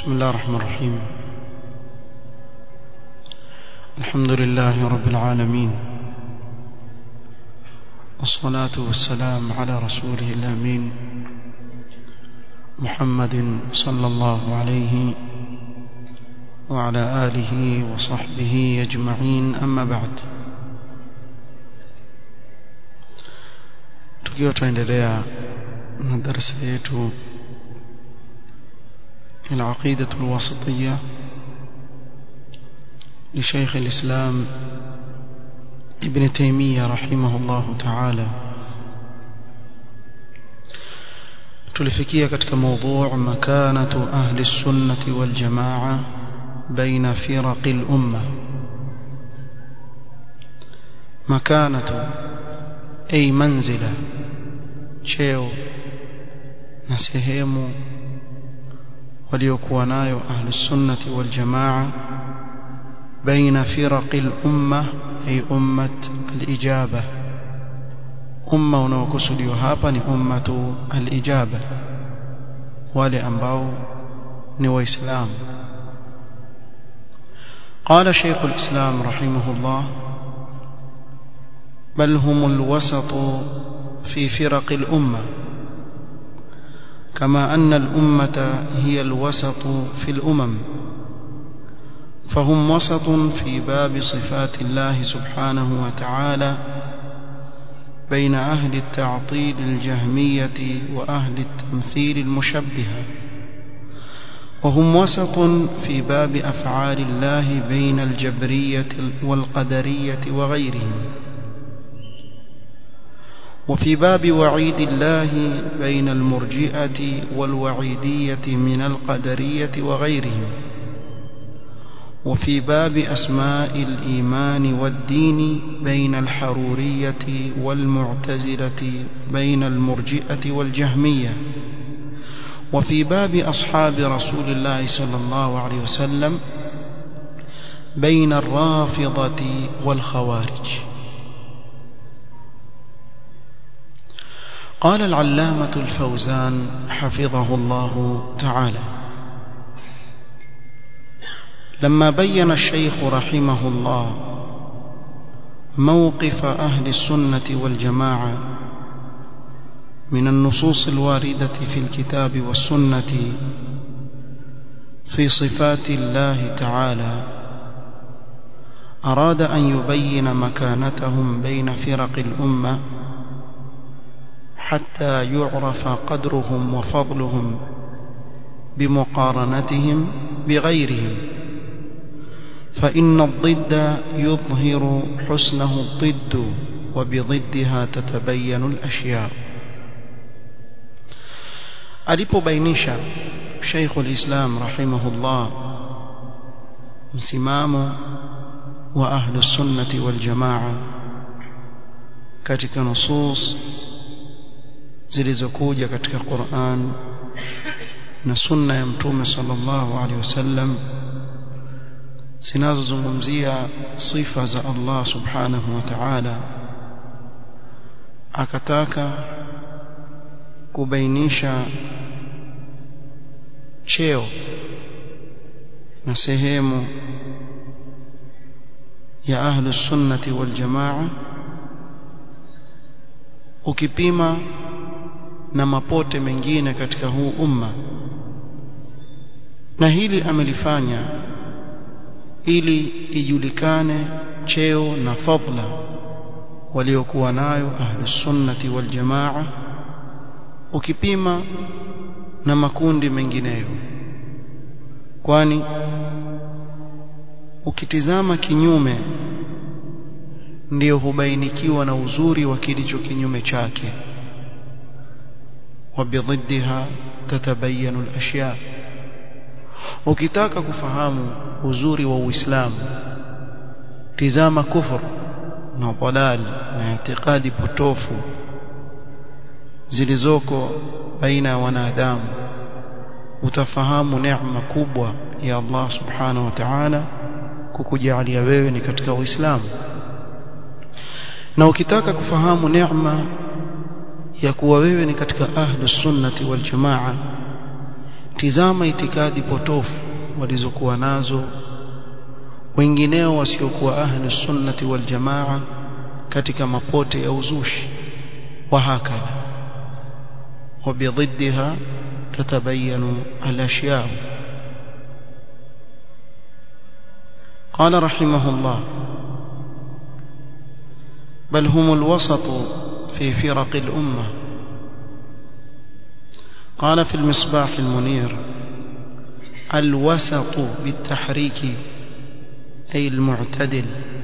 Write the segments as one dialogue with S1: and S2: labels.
S1: بسم الله الرحمن الرحيم الحمد لله رب العالمين والصلاة والسلام على رسوله الأمين محمد صلى الله عليه وعلى آله وصحبه أجمعين أما بعد tukiwa tunaendelea na darasa yetu العقيدة الواسطية لشيخ الإسلام ابن تيمية رحمه الله تعالى tulifikia katika موضوع مكانة أهل السنة والجماعة بين فرق الأمة مكانة أي منزلة cheo na sehemu waliokuwa nayo ahli sunnati wal jamaa baina firaqi al umma ay ummat al ijaba umma unaokusudiwa hapa ni ummatu al ijaba wale ambao ni waislamu قال شيخ الإسلام رحمه الله بل هم الوسط في فرق الأمة كما أن الأمة هي الوسط في الأمم فهم وسط في باب صفات الله سبحانه وتعالى بين أهل التعطيل الجهمية وأهل التمثيل المشبهة وهم وسط في باب أفعال الله بين الجبرية والقدرية وغيرهم وفي باب وعيد الله بين المرجئة والوعيدية من القدرية وغيرهم وفي باب أسماء الإيمان والدين بين الحرورية والمعتزلة بين المرجئة والجهمية وفي باب أصحاب رسول الله صلى الله عليه وسلم بين الرافضة والخوارج قال العلامة الفوزان حفظه الله تعالى لما بين الشيخ رحمه الله موقف أهل السنة والجماعة من النصوص الواردة في الكتاب والسنة في صفات الله تعالى أراد أن يبين مكانتهم بين فرق الأمة حتى يعرف قدرهم وفضلهم بمقارنتهم بغيرهم فإن الضد يظهر حسنه الضد وبضدها تتبين الأشياء alipobainisha Sheikh al-Islam rahimahullah msimamo wa ahlu sunnati wal jamaa katika nusus zilizokuja katika Qur'an na sunna ya mtume sallallahu alaihi wasallam zinazozungumzia sifa za Allah subhanahu wa ta'ala akataka kubainisha cheo na sehemu ya ahlu sunnati wal jamaa ukipima na mapote mengine katika huu umma na hili amelifanya ili ijulikane cheo na fadla waliokuwa nayo ahlus sunnati wal jamaa ukipima na makundi mengineyo kwani ukitizama kinyume ndiyo hubainikiwa na uzuri wa kilicho kinyume chake وبضدها تتبين الأشياء ukitaka kufahamu uzuri wa Uislamu tizama kufur na dalal na itikadi potofu zilizoko baina ya wanadamu utafahamu neema kubwa ya Allah subhanahu wa ta'ala kukujalia wewe ni katika Uislamu na ukitaka kufahamu neema ya kuwa wewe ni katika ahlus sunnati wal jamaa tizama itikadi potofu walizokuwa nazo wengineo wasiokuwa ahli sunnati wal jamaa katika mapote ya uzushi wa hakadha وبضدها تتبين الأشياء قال رحمه الله بل هم الوسط في فرق الأمة قال في المصباح المنير الوسط بالتحريك أي المعتدل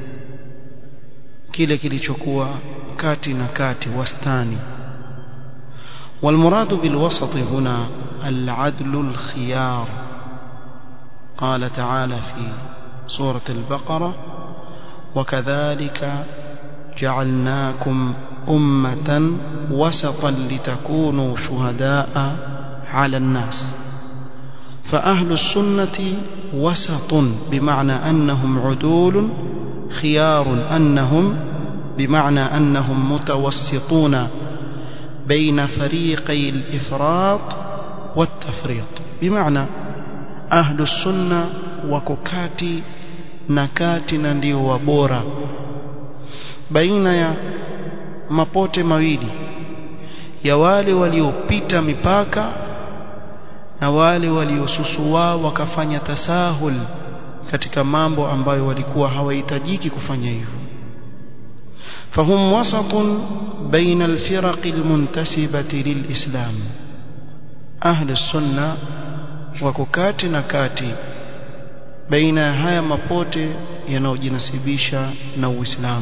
S1: kile kilichokuwa kati na kati wastani والمراد بالوسط هنا العدل الخيار قال تعالى في سورة البقرة وكذلك جعلناكم أمة وسطا لتكونوا شهداء على الناس فأهل السنة وسط بمعنى أنهم عدول خيار أنهم بمعنى أنهم متوسطون بين فريقي الإفراط والتفريط بمعنى أهل السنة وككاتي نكاتي ndio wabora baina ya mapote mawili ya wale waliopita mipaka na wale waliosusua wakafanya tasahul katika mambo ambayo walikuwa hawahitajiki kufanya hivyo فهم وسط بين الفرق المنتسبة للإسلام أهل السنة وككات نكاتي بين هيا مبوتي ينوجنسبيشا نو إسلام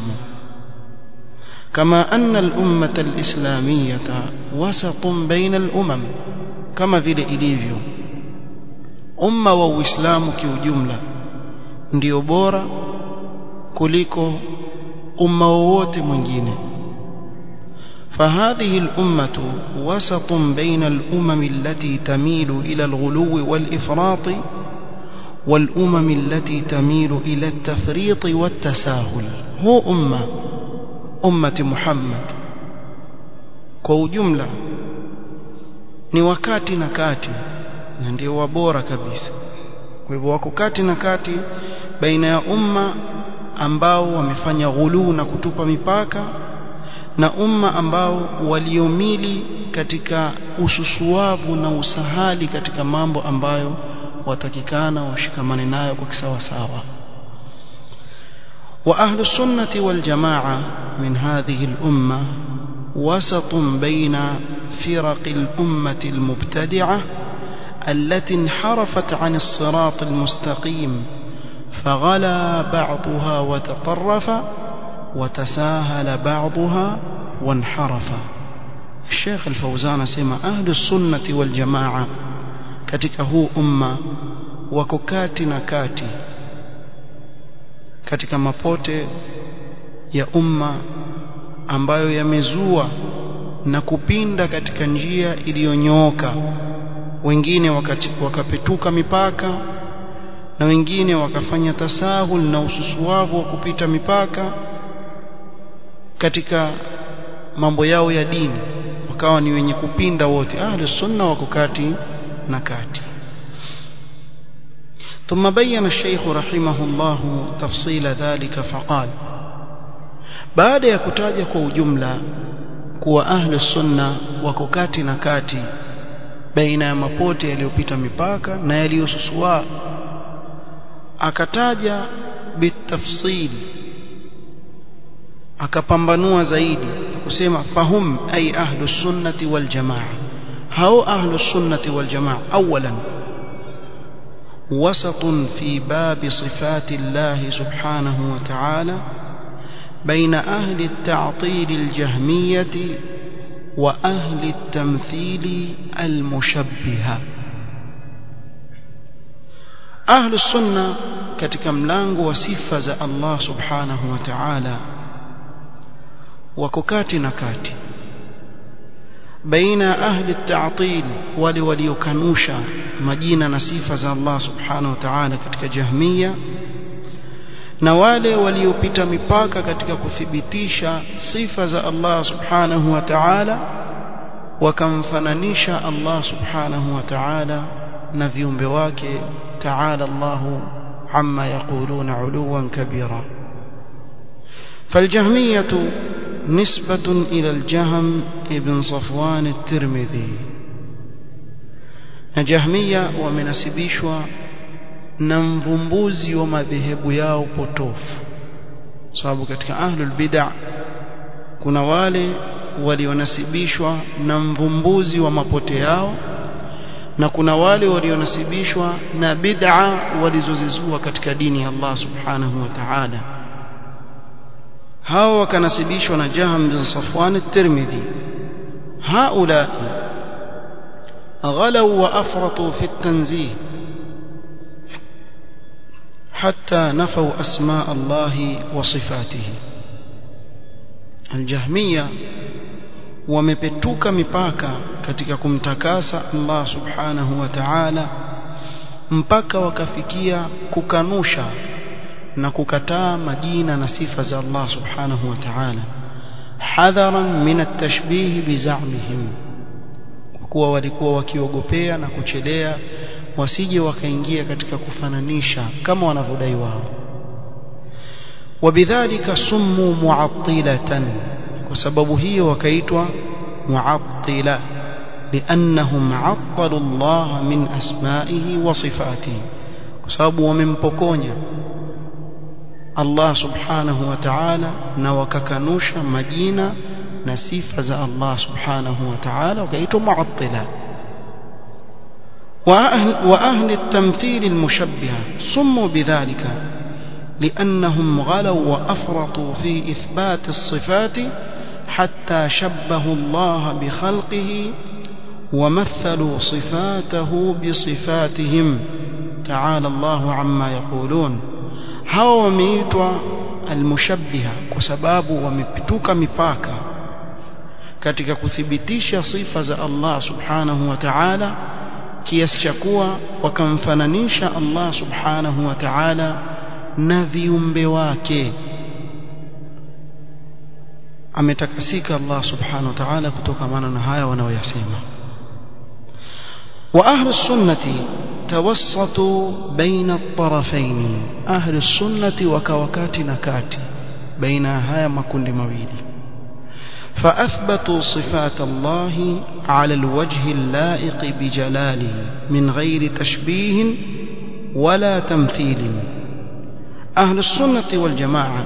S1: كما أن الأمة الإسلامية وسط بين الأمم كما في إليفيو أمة وإسلام كيوجملة ndio bora kuliko umma wowote mwingine فهذه الأمة وسط بين الأمم التي تميل إلى الغلو والإفراط والأمم التي تميل إلى التفريط والتساهل هو أمة أمة محمد kwa ujumla ni wakati na kati na ndio wabora kabisa kwa hivyo wako kati na kati baina ya umma ambao wamefanya ghuluu na kutupa mipaka na umma ambao waliomili katika ususuavu na usahali katika mambo ambayo watakikana washikamane nayo kwa kisawa sawa wa ahlu sunnati wal jamaa min hadhihi al umma وسط بين فرق الأمة المبتدعة التي انحرفت عن الصراط المستقيم فغلا بعضها وتطرف وتساهل بعضها وانحرف الشيخ الفوزان سمع أهل السنة والجماعة katika huu umma wako kati na kati katika mapote ya umma ambayo yamezua na kupinda katika njia iliyonyooka wengine wakati, wakapetuka mipaka na wengine wakafanya tasahul na ususuavu wa kupita mipaka katika mambo yao ya dini wakawa ni wenye kupinda wote ahli sunna wako kati na kati ثم بين الشيخ رحمه الله تفصيل ذلك فقال baada ya kutaja kwa ujumla kuwa ahli sunna wako kati na kati baina ya mapote yaliyopita mipaka na yaliyosusua akataja bitafsil akapambanua zaidi kusema fahum ay ahlu sunnati wal jamaa hao ahlu sunnati wal jamaa awalan وسط في باب صفات الله سبحانه وتعالى بين أهل التعطيل الجهمية وأهل التمثيل المشبهة أهل السنة katika mlango wa sifa za Allah subhanahu wa ta'ala wako kati na kati baina ahli at-ta'til wale waliokanusha majina na sifa za Allah subhanahu wa ta'ala katika jahmiya na wale waliopita mipaka katika kuthibitisha sifa za Allah subhanahu wa ta'ala wakamfananisha Allah subhanahu wa ta'ala na viumbe wake ta'ala Allahu amma yaquluna uluwan kabira فالجهمية نسبة إلى الجهم ابن صفوان الترمذي نجهمية ومنسبيشوا نمفمبوزي ومذهب yao potofu sababu katika ahlul bid'ah kuna wale walionasibishwa na mvumbuzi wa mapote yao na kuna wale walionasibishwa na bid'a walizozizua katika dini ya Allah subhanahu wa ta'ala hao wakanasibishwa na Jaham bin Safwan at-Tirmidhi haula غلوا وافرطوا في التنزيه حتى نفوا اسماء الله وصفاته الجهميه wamepetuka mipaka katika kumtakasa Allah subhanahu wa ta'ala mpaka wakafikia kukanusha na kukataa majina na sifa za Allah subhanahu wa ta'ala hadharan min at-tashbih bizamihim kuwa walikuwa wakiogopea na kuchelea wasije wakaingia katika kufananisha kama wanavyodai wao wabidhalika summu mu'attilatan kwa sababu hiyo wakaitwa mu'attila لانهم عطلوا الله من اسمائه وصفاته kwa sababu wamempokonya Allah subhanahu wa ta'ala na wakakanusha majina na sifa za Allah subhanahu wa ta'ala wakaitwa mu'attila وأهل, وأهل التمثيل المشبهة سموا بذلك لأنهم غلوا وأفرطوا في إثبات الصفات حتى شبهوا الله بخلقه ومثلوا صفاته بصفاتهم تعالى الله عما يقولون هاو wameitwa almushabbiha kwa sababu wamepituka mipaka katika kuthibitisha sifa za Allah subhanahu wa ta'ala kiasi cha kuwa wakamfananisha Allah subhanahu wa ta'ala na viumbe wake ametakasika Allah subhanahu wa ta'ala kutokamana na haya wanaoyasema wa ahli sunnati tawassatu baina at-tarafayn ahli sunnati wakawakati na kati baina haya makundi mawili فأثبتوا صفات الله على الوجه اللائق بجلاله من غير تشبيه ولا تمثيل أهل السنة والجماعة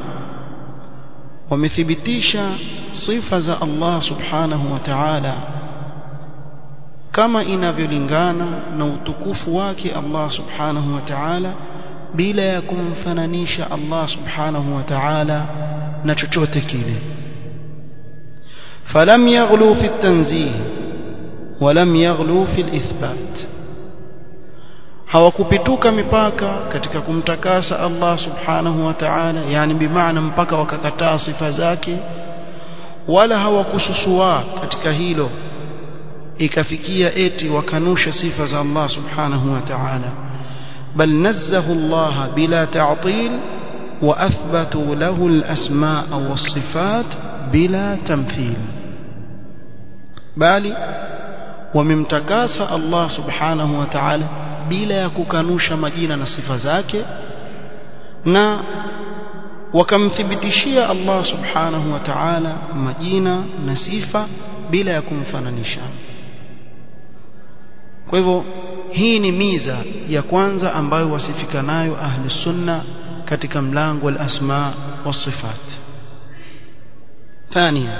S1: ومثبتيش صفة الله سبحانه وتعالى كما inavyolingana na utukufu wake Allah subhanahu wa ta'ala bila ya kumfananisha Allah subhanahu wa ta'ala na chochote kile فلم يغلوا في التنزيه ولم يغلوا في الإثبات hawakupituka mipaka katika kumtakasa Allah subhanahu wa ta'ala yani bimaana mpaka wakakataa sifa zake wala hawakususua katika hilo ikafikia eti wakanusha sifa za Allah subhanahu wa ta'ala bal nazzahu Allah bila ta'til wa athbatu lahu al-asma' was-sifat bila tamthil bali wamemtakasa Allah subhanahu wa ta'ala bila ya kukanusha majina na sifa zake na wakamthibitishia Allah subhanahu wa ta'ala majina na sifa bila ya kumfananisha kwa hivyo hii ni miza ya kwanza ambayo wasifika nayo ahli sunna katika mlango wa asma wa sifat ثانيا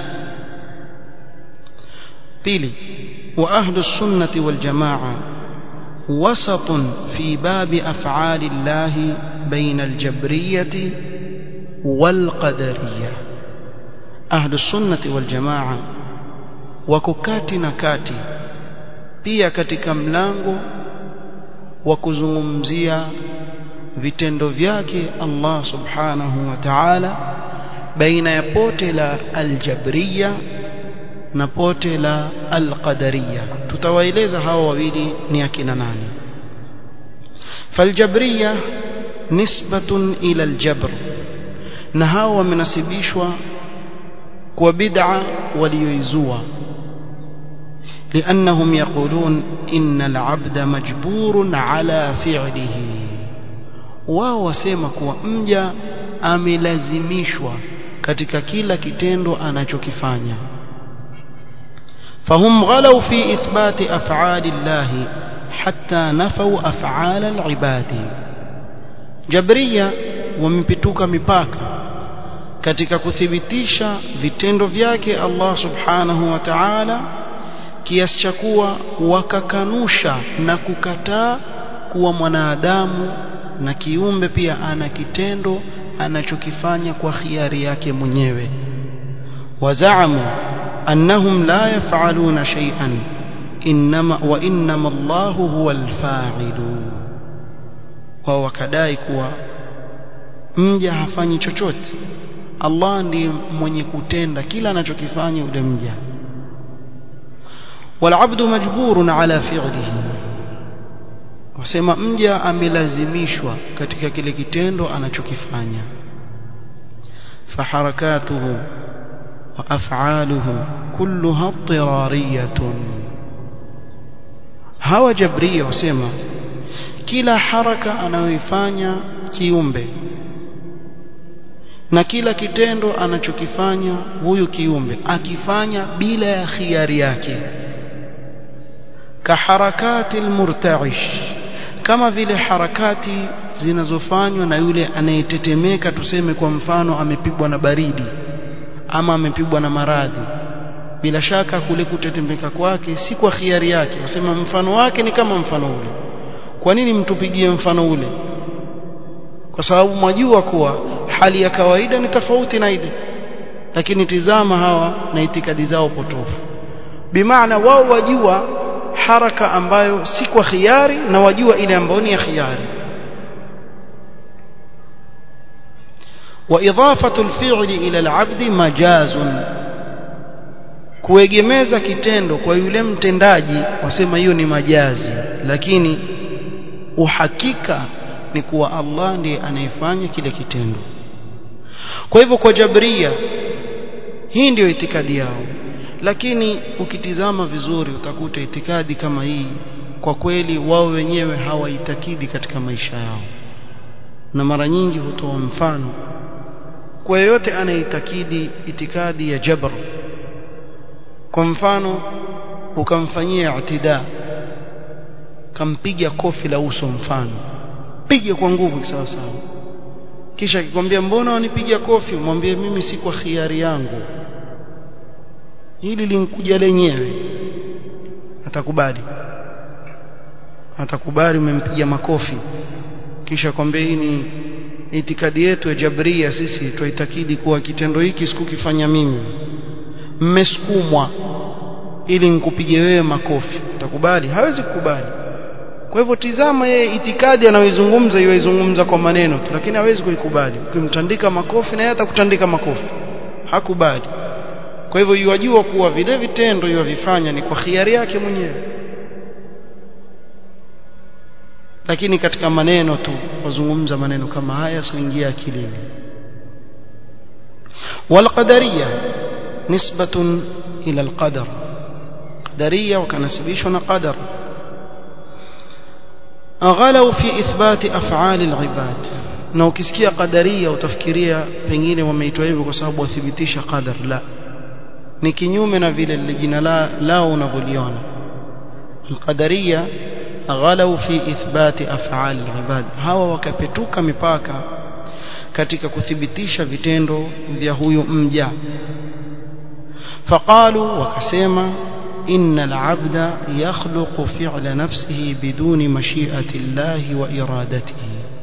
S1: بيلي وأهل السنة والجماعة وسط في باب أفعال الله بين الجبرية والقدرية أهل السنة والجماعة وككاتي نكاتي pia katika mlango wa kuzungumzia vitendo vyake Allah subhanahu wa ta'ala baina ya pote la aljabriya na pote la alqadariya tutawaeleza hawa wawili ni akina nani faljabriya nisbatun ila aljabr na hawa wamenasibishwa kwa bid'a walioizua لأنهم يقولون إن العبد مجبور على فعله wao wasema kuwa mja amelazimishwa katika kila kitendo anachokifanya فهم غلوا في إثبات أفعال الله حتى نفوا أفعال العباد جبرية ومبتوك مباكا katika kuthibitisha vitendo vyake Allah subhanahu wa ta'ala kiasi cha kuwa wakakanusha na kukataa kuwa mwanadamu na kiumbe pia ana kitendo anachokifanya kwa khiari yake mwenyewe wazaamu annahum la yaf'aluna shay'an inma wa inma Allahu huwa al-fa'ilu wao wakadai kuwa mja hafanyi chochote Allah ndiye mwenye kutenda kila anachokifanya yule mja والعبد مجبور على فعله wasema mja amelazimishwa katika kile kitendo anachokifanya faharakatuhu wa af'aluhu kulluha tirariyatun hawa jabria wasema kila haraka anayoifanya kiumbe na kila kitendo anachokifanya huyu kiumbe akifanya bila ya khiari yake kaharakati almurta'ish kama vile harakati zinazofanywa na yule anayetetemeka tuseme kwa mfano amepigwa na baridi ama amepigwa na maradhi bila shaka kule kutetemeka kwake si kwa khiari yake wasema mfano wake ni kama mfano ule kwa nini mtupigie mfano ule kwa sababu mwajua kuwa hali ya kawaida ni tofauti na ile lakini tizama hawa na itikadi zao potofu bimaana wao wajua haraka ambayo si kwa khiari na wajua ile ambayo ni ya khiari وإضافة الفعل إلى العبد مجاز kuegemeza kitendo kwa yule mtendaji wasema hiyo ni majazi lakini uhakika ni kuwa Allah ndiye anayefanya kile kitendo kwa hivyo kwa jabria hii ndiyo itikadi yao lakini ukitizama vizuri utakuta itikadi kama hii kwa kweli wao wenyewe hawaitakidi katika maisha yao na mara nyingi hutoa mfano kwa yeyote anaitakidi itikadi ya jabr kwa mfano ukamfanyia itida kampiga kofi la uso mfano pige kwa nguvu sawa sawa kisha akikwambia mbona wanipiga kofi mwambie mimi si kwa khiari yangu hili linkuja lenyewe atakubali atakubali umempiga makofi kisha kwambia hii ni itikadi yetu ya jabria sisi tuitakidi kuwa kitendo hiki sikukifanya mimi mmesukumwa ili nikupige wewe makofi utakubali hawezi kukubali kwa hivyo tizama yeye itikadi anayoizungumza iwaizungumza kwa maneno tu lakini hawezi kuikubali ukimtandika makofi na yeye atakutandika makofi hakubali kwa hivyo yuwajua kuwa vile vitendo yuwavifanya ni kwa khiari yake mwenyewe lakini katika maneno tu wazungumza maneno kama haya sioingia akilini والقدريه نسبه الى القدر قدريه وكنسبيشوا قدر غلوا في اثبات افعال العباد na ukisikia qadaria utafikiria pengine wameitwa hivyo kwa sababu wathibitisha qadar la ni kinyume na vile lile jina la lao unavyoliona alqadaria ghalau fi ithbati af'al alibad hawa wakapetuka mipaka katika kuthibitisha vitendo vya huyu mja faqalu wakasema إن العبد يخلق فعل نفسه بدون مشيئة الله وإرادته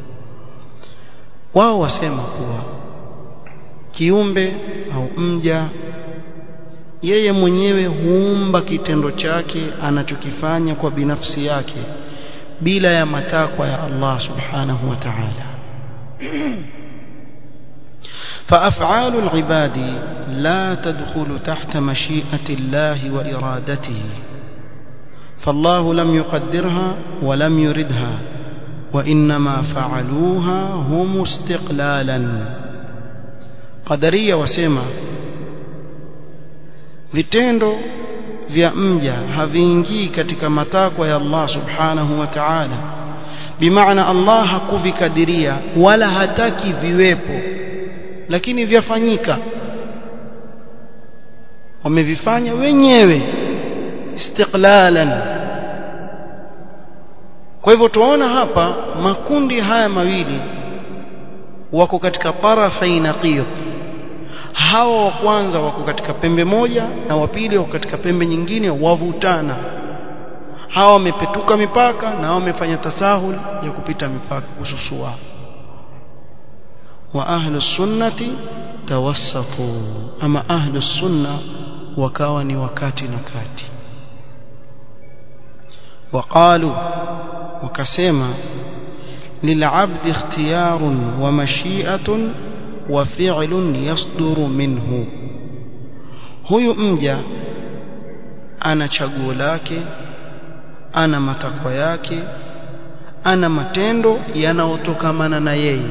S1: wao wasema kuwa kiumbe au mja yeye mwenyewe huumba kitendo chake anachokifanya kwa binafsi yake bila ya matakwa ya Allah subhanahu wa ta'ala فأفعال العباد لا تدخل تحت مشيئة الله وإرادته فالله لم يقدرها ولم يردها وإنما فعلوها هم استقلالا قدرية وسيما vitendo vya mja haviingii katika matakwa ya Allah subhanahu wa ta'ala bimaana Allah hakuvikadiria wala hataki viwepo lakini vyafanyika wamevifanya wenyewe istiqlalan kwa hivyo tuona hapa makundi haya mawili wako katika tarafai naqid hawa wa kwanza wako katika pembe moja na wa pili wako katika pembe nyingine wavutana hawa wamepetuka mipaka na hawa wamefanya tasahul ya kupita mipaka kususua wa ahlu sunnati tawassatu ama ahlu sunna wakawa ni wakati na kati وقالوا وكسما للعبد اختيار ومشيئة وفعل يصدر منه huyu mja ana chaguo lake ana matakwa yake ana matendo yanayotokamana na yeye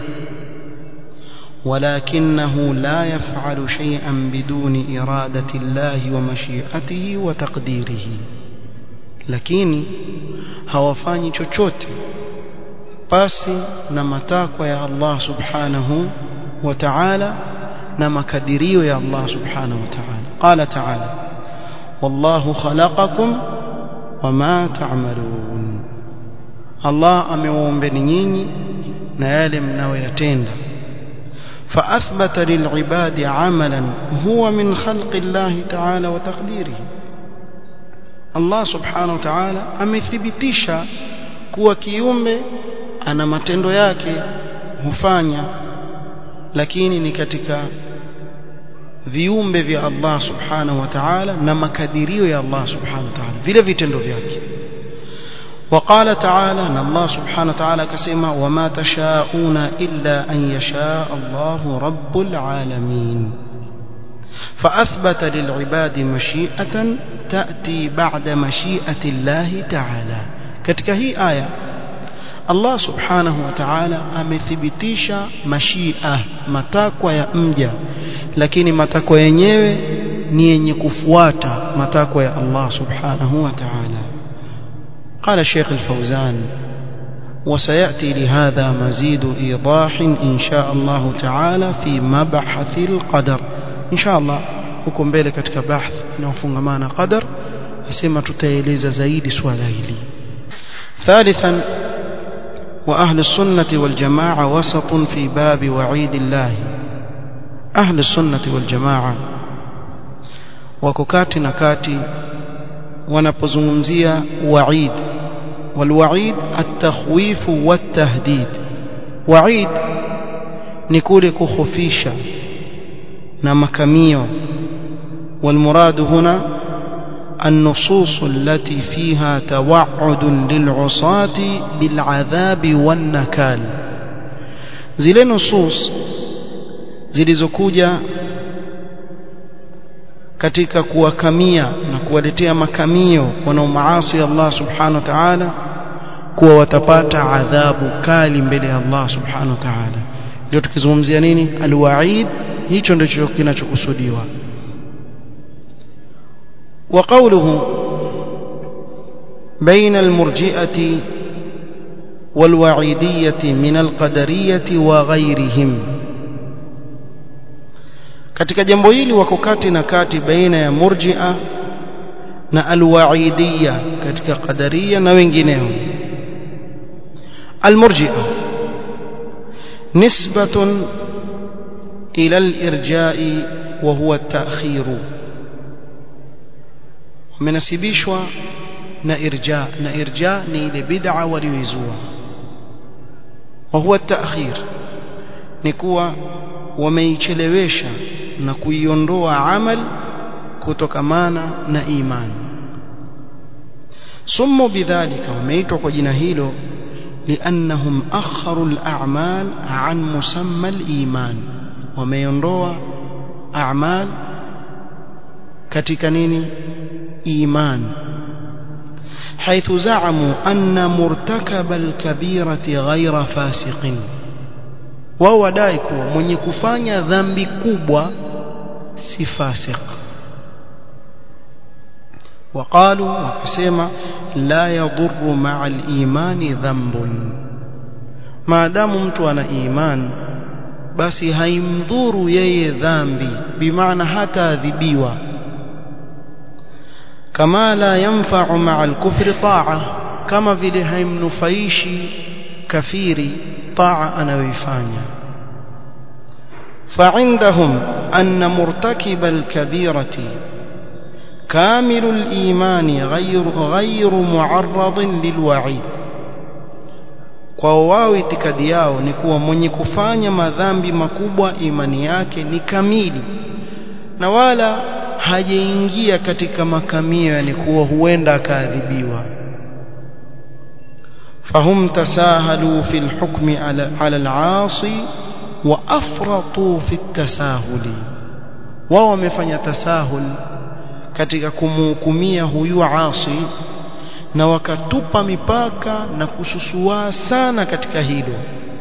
S1: ولكنه لا يفعل شيئا بدون إرادة الله ومشيئته وتقديره lakini hawafanyi chochote pasi na matakwa ya Allah subhanahu wa ta'ala na makadirio ya Allah subhanahu wa ta'ala qala ta'ala wallahu khalaqakum wama ta'malun Allah amewaumbeni nyinyi na yale mnayoyatenda فأثبت للعباد عملا هو من خلق الله تعالى وتقديره Allah subhanahu wa ta'ala amethibitisha kuwa kiumbe ana matendo yake hufanya lakini ni katika viumbe vya Allah subhanahu wa ta'ala na makadirio ya Allah subhanahu wa ta'ala vile vitendo vyake وقال تعالى ان الله سبحانه وتعالى كسما وما تشاءون الا ان يشاء الله رب العالمين فأثبت للعباد مشيئة تأتي بعد مشيئة الله تعالى katika hii aya Allah subhanahu wa ta'ala amethibitisha mashia matakwa ya mja lakini matakwa yenyewe ni yenye kufuata matakwa ya Allah subhanahu wa ta'ala قال الشيخ الفوزان وسيأتي لهذا مزيد إيضاح إن شاء الله تعالى في مبحث القدر إن شاء الله huko mbele katika bahth inayofungamana qadar nasema tutaeleza zaidi swala hili ثالثا وأهل السنة والجماعة وسط في باب وعيد الله أهل السنة والجماعة وككات نكاتي wanapozungumzia waid walwaid at-takhwif wat-tahdid waid ni kule kukhofisha na makamio والمراد هنا النصوص التي فيها توعد للعصاة بالعذاب والنكال zile nusus zilizokuja katika kuwakamia na kuwaletea makamio wanaomaasi Allah subhanahu wa ta'ala kuwa watapata adhabu kali mbele ya Allah subhanahu wa ta'ala ndio tukizungumzia nini alwaid hicho ndicho kinachokusudiwa وقوله بين المرجئة والوعيدية من القدرية وغيرهم katika jambo hili wako kati na kati baina ya murji'a na alwaidiyya katika qadariya na wengineo almurji'a nisbatun ila alirja'i wa huwa at-ta'khir wamenasibishwa na irja na irja ni ile bid'a walioizua wa huwa at-ta'khir ni kuwa wameichelewesha na kuiondoa amal kutokamana na imani sumu bidhalika wameitwa kwa jina hilo liannahum akharu al-a'mal an musamma al-iman wameondoa a'mal katika nini iman حيث زعموا أن مرتكب الكبيرة غير فاسق wao wadai kuwa mwenye kufanya dhambi kubwa si fasik وقالوا وكسما لا يضر مع الإيمان ذنب ما دام mtu ana iman basi haimdhuru yeye dhambi bimaana hata adhibiwa kama la yanfa'u ma'a al-kufri ta'a kama vile haimnufaishi kafiri ta'a anayoifanya فعندهم أن مرتكب الكبيرة كامل الإيمان غير غير معرض للوعيد kwa wao itikadi yao ni kuwa mwenye kufanya madhambi makubwa imani yake ni kamili na wala hajaingia katika makamio yani kuwa huenda akaadhibiwa fahum tasahalu fi lhukmi ala, ala alasi wa afratu fi tasahuli wao wamefanya tasahul katika kumhukumia huyu asi na wakatupa mipaka na kususua sana katika hilo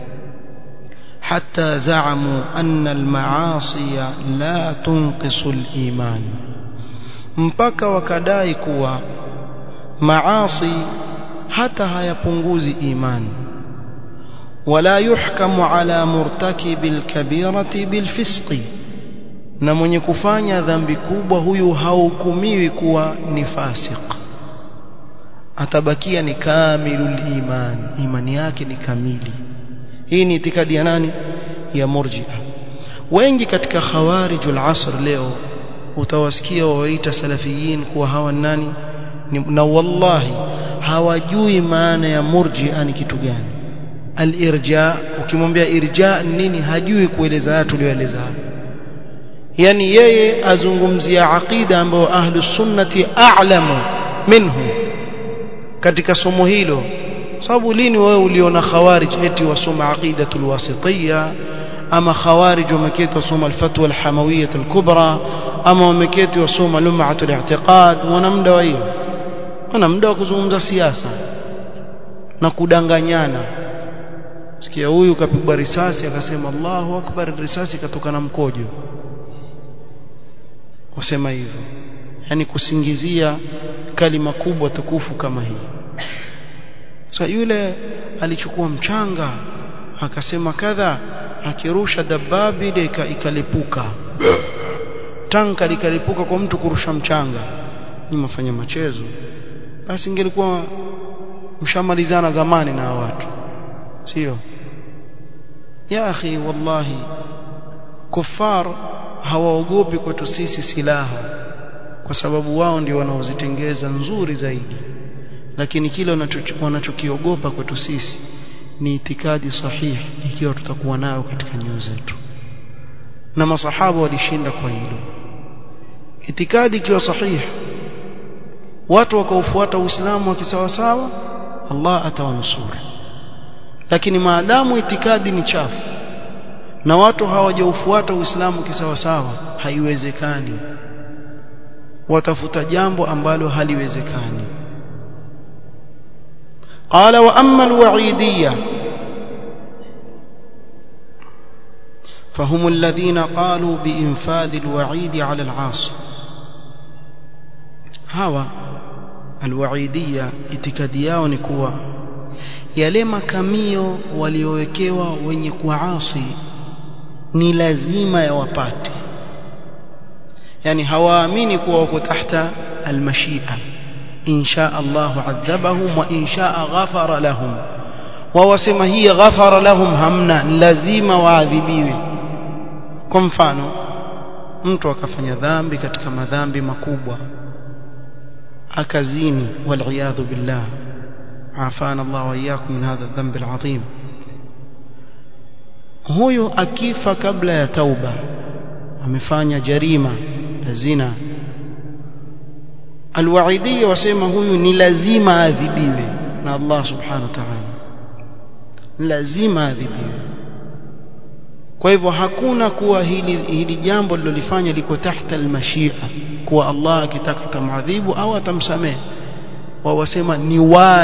S1: حتى زعموا أن المعاصي لا تنقص الإيمان mpaka wakadai kuwa maasi hata hayapunguzi imani wala yuhkamu ala murtakibi alkabirati bilfisqi na mwenye kufanya dhambi kubwa huyu hahukumiwi kuwa ni fasik atabakia ni kamilul iman imani yake ni kamili hii ni itikadi ya nani ya murji'a wengi katika khawarijul asr leo utawasikia wawaita salafiyin kuwa hawa nani na wallahi hawajui maana ya murji'a ni kitu gani al-irja ukimwambia irja nini hajui kueleza haya tulioeleza yani yeye azungumzia aqida ambayo ahlus sunnati a'lamu minhu katika somo hilo sababu lini wewe uliona khawarij eti wasoma aqidatul wasitiyya ama khawarij wameketi wasoma alfatwa alhamawiyya alkubra ama wameketi wasoma lum'atul i'tiqad wana muda wa hiyo wana muda wa kuzungumza siasa na kudanganyana sikia huyu kapigwa risasi akasema Allahu akbar risasi katoka na mkojo wasema hivyo yani kusingizia kalima kubwa tukufu kama hii so yule alichukua mchanga akasema kadha akirusha dababi ile ikalipuka tanka likalipuka kwa mtu kurusha mchanga ni mafanya machezo basi ingelikuwa mshamalizana zamani na watu sio ya akhi wallahi kufar hawaogopi kwetu sisi silaha kwa sababu wao ndio wanaozitengeza nzuri zaidi lakini kile wanachokiogopa kwetu sisi ni itikadi sahihi ikiwa tutakuwa nayo katika nyoyo zetu na masahaba walishinda kwa hilo itikadi ikiwa sahihi watu wakaufuata uislamu wa kisawasawa Allah atawanusuru lakini maadamu itikadi ni chafu na watu hawajaufuata uislamu kisawasawa haiwezekani watafuta jambo ambalo haliwezekani قال وأما الوعيدية فهم الذين قالوا بإنفاذ الوعيد على العاصي هوا الوعيدية itikadiao ni kuwa yale makamio waliowekewa wenye kuasi ni lazima yawapate yani hawaamini kuwa wako tahta almashia إن شاء الله عذبهم وإن شاء غفر لهم ووسم هي غفر لهم همنا لازم waadhibiwe kwa mfano mtu akafanya dhambi katika madhambi makubwa akazini waliyadhu billah afana Allah wa iyyakum min hadha dhanbi alazim huyo akifa kabla ya tauba amefanya jarima la zina alwaidiyya wasema huyu ni lazima adhibiwe na Allah subhanahu wa ta'ala lazima adhibiwe kwa hivyo hakuna kuwa hili hili jambo lilolifanya liko tahta almashia kuwa Allah akitaka tamadhibu au atamsamehe wao wasema ni wa